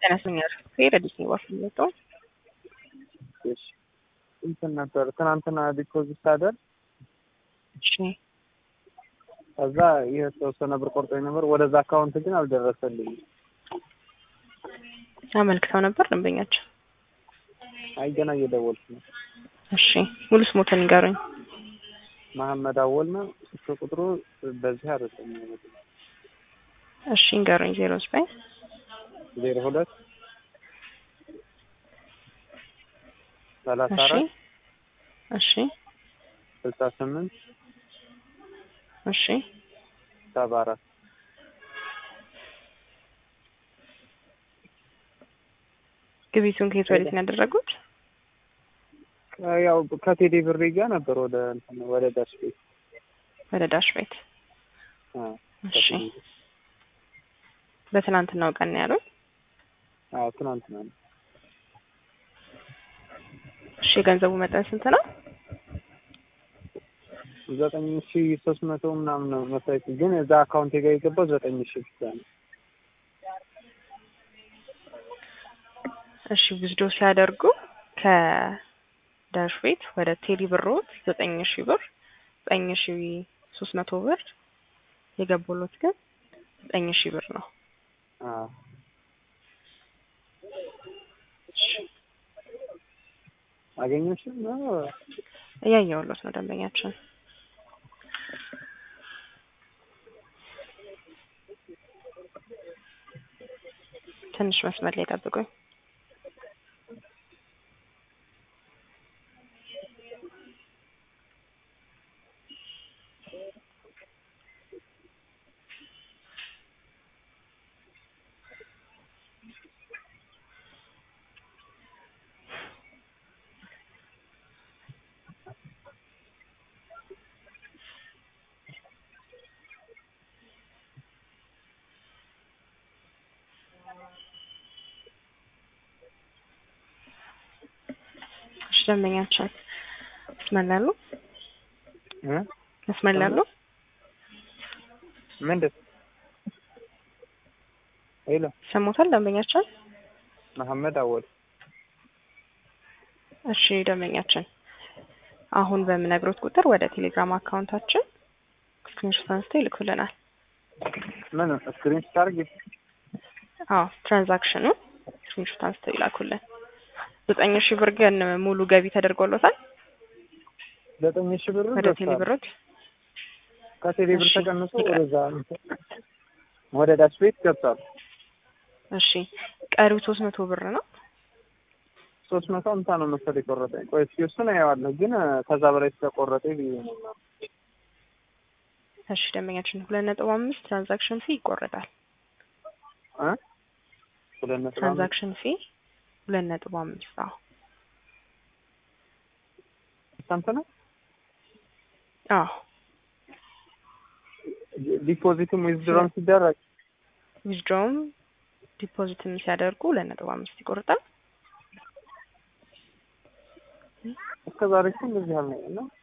ጤና ይስጥልኝ ሄድ አዲስ አበባ ስመጣው እሺ እንትን ነበር ትናንትና ዲፖዚት ሳደርግ እሺ ከዛ የተወሰነ ብር ቆርጦኝ ነበር። ወደዛ አካውንት ግን አልደረሰልኝም። አመልክተው ነበር ደንበኛቸው። አይ ገና እየደወልኩ ነው። እሺ ሙሉ ስሞትን ንገሩኝ። መሐመድ አወል ነው። ስልክ ቁጥሩ በዚህ አይደለም። እሺ ንገሩኝ። ዜሮ ዘጠኝ ዜሮ ሁለት ሰላሳ እሺ አራት እሺ ስልሳ ስምንት እሺ ሰባ አራት ግቢቱን ከየት ወዴት ነው ያደረጉት? ያው ከቴሌ ብሬ ጋር ነበር ወደ እንትን ወደ ዳሽ ቤት ወደ ዳሽ ቤት። አ እሺ በትናንትናው ቀን ነው ያሉት። አዎ ትናንትና ነው። እሺ የገንዘቡ መጠን ስንት ነው? ዘጠኝ ሺ ሶስት መቶ ምናምን ነው መሰለኝ፣ ግን እዛ አካውንቴ ጋር የገባው ዘጠኝ ሺ ብቻ ነው። እሺ ዊዝዶ ሲያደርጉ ከዳሽ ቤት ወደ ቴሌ ብሮት ዘጠኝ ሺ ብር ዘጠኝ ሺ ሶስት መቶ ብር የገቡሎት ግን ዘጠኝ ሺ ብር ነው። አዎ አገኘሽም ነው እያየሁሎት ነው ደንበኛችን። ትንሽ መስመር ላይ ጠብቁኝ። እሺ ደንበኛችን መስመር ላይ አሉ? እ መስመር ላይ አሉ? ምንድን ሄሎ ሰሞታል ደንበኛችን? መሐመድ አወል እሺ ደንበኛችን አሁን በምነግሮት ቁጥር ወደ ቴሌግራም አካውንታችን ስክሪንሾት አንስተው ይልኩልናል። ምን ስክሪን ስታርግ አዎ ትራንዛክሽኑ ስክሪንሾት አንስተው ይላኩልን። ዘጠኝ ሺህ ብር ግን ሙሉ ገቢ ተደርጎሎታል ዘጠኝ ሺ ብር ወደ ቴሌ ብሮት። ከቴሌ ብር እሺ፣ ተቀንሶ ይቅር። ወደዛ ወደ ዳሽ ቤት ገብቷል። እሺ ቀሪው ሶስት መቶ ብር ነው። ሶስት መቶ አምሳ ነው መሰለኝ የቆረጠኝ። ቆይ እስኪ እሱን አየዋለሁ፣ ግን ከዛ በላይ ስለቆረጠ ብዬ ነው። እሺ ደንበኛችን ሁለት ነጥብ አምስት ትራንዛክሽን ፊ ይቆረጣል። እ ሁለት ነጥብ አምስት ትራንዛክሽን ፊ ሁለት ነጥብ አምስት አዎ ስንት ነው? አዎ ዲፖዚትም ዊዝድሮም ሲደረግ ዊዝድሮውም ዲፖዚትም ሲያደርጉ ሁለት ነጥብ አምስት ይቆርጣል። እስከ ዛሬ እኮ እንደዚህ አልነበረም ነው።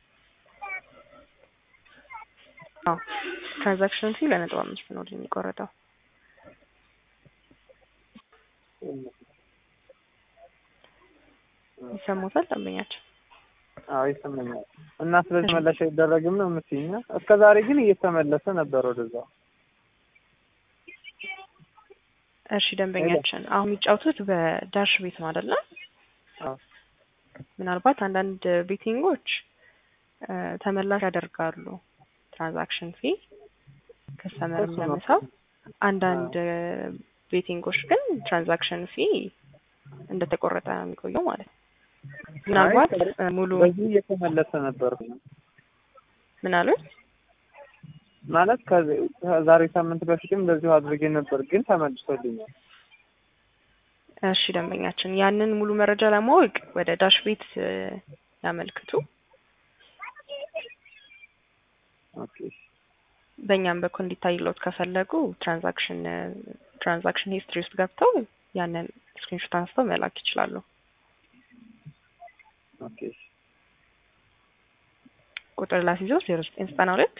አዎ ትራንዛክሽን ፊ ሁለት ነጥብ አምስት ነው የሚቆረጠው። ይሰሙታል ደንበኛችን? አዎ ይሰማኛል። እና ስለዚህ መለሻ አይደረግም ነው የምትይኝ? እስከ ዛሬ ግን እየተመለሰ ነበር ወደዛ። እሺ ደንበኛችን አሁን የሚጫወቱት በዳሽ ቤት ነው አይደለ? አዎ ምናልባት አንዳንድ ቤቲንጎች እ ተመላሽ ያደርጋሉ ትራንዛክሽን ፊ ከስተመር እሱ ነው። ለመሳብ። አንዳንድ ቤቲንጎች ግን ትራንዛክሽን ፊ እንደተቆረጠ ነው የሚቆየው ማለት ነው። ምናልባት አይ፣ እ ሙሉ በዚህ እየተመለሰ ነበር ምን አሉ? ማለት ከዚ- ከዛሬ ሳምንት በፊትም እንደዚሁ አድርጌ ነበር፣ ግን ተመልሶልኛል። እሺ ደንበኛችን ያንን ሙሉ መረጃ ለማወቅ ወደ ዳሽ ቤት እ ያመልክቱ። ኦኬ በእኛም በኩል እንዲታይሎት ከፈለጉ ትራንዛክሽን ትራንዛክሽን ሂስትሪ ውስጥ ገብተው ያንን ስክሪንሾት አንስተው መላክ ይችላሉ። ኦኬ ቁጥር ላስይዘው ዜሮ ዘጠኝ ዘጠና ሁለት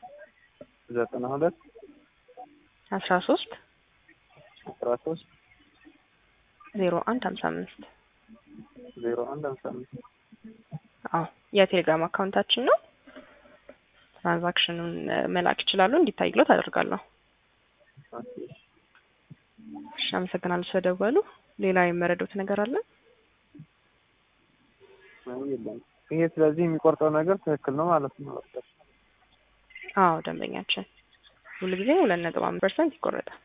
ዘጠና ሁለት አስራ ሶስት አስራ ሶስት ዜሮ አንድ ሀምሳ አምስት ዜሮ አንድ ሀምሳ አምስት አዎ የቴሌግራም አካውንታችን ነው። ትራንዛክሽኑን እ፣ መላክ ይችላሉ። እንዲታይሎት አደርጋለሁ። ኦኬ። እሺ አመሰግናለሁ ስለደወሉ። ሌላ የመረዱት ነገር አለ? አይ የለም። ይሄ ስለዚህ የሚቆርጠው ነገር ትክክል ነው ማለት ነው። አዎ ደንበኛችን ሁሉ ጊዜ ሁለት ነጥብ አምስት ፐርሰንት ይቆረጣል።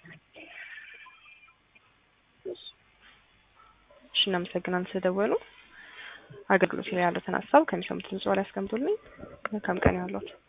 እሺ እናመሰግናለን ስለደወሉ። አገልግሎት ላይ ያሉትን ሀሳብ ከሚሰሙት ንጹህ ላይ ያስቀምጡልኝ። መልካም ቀን ያሏቸው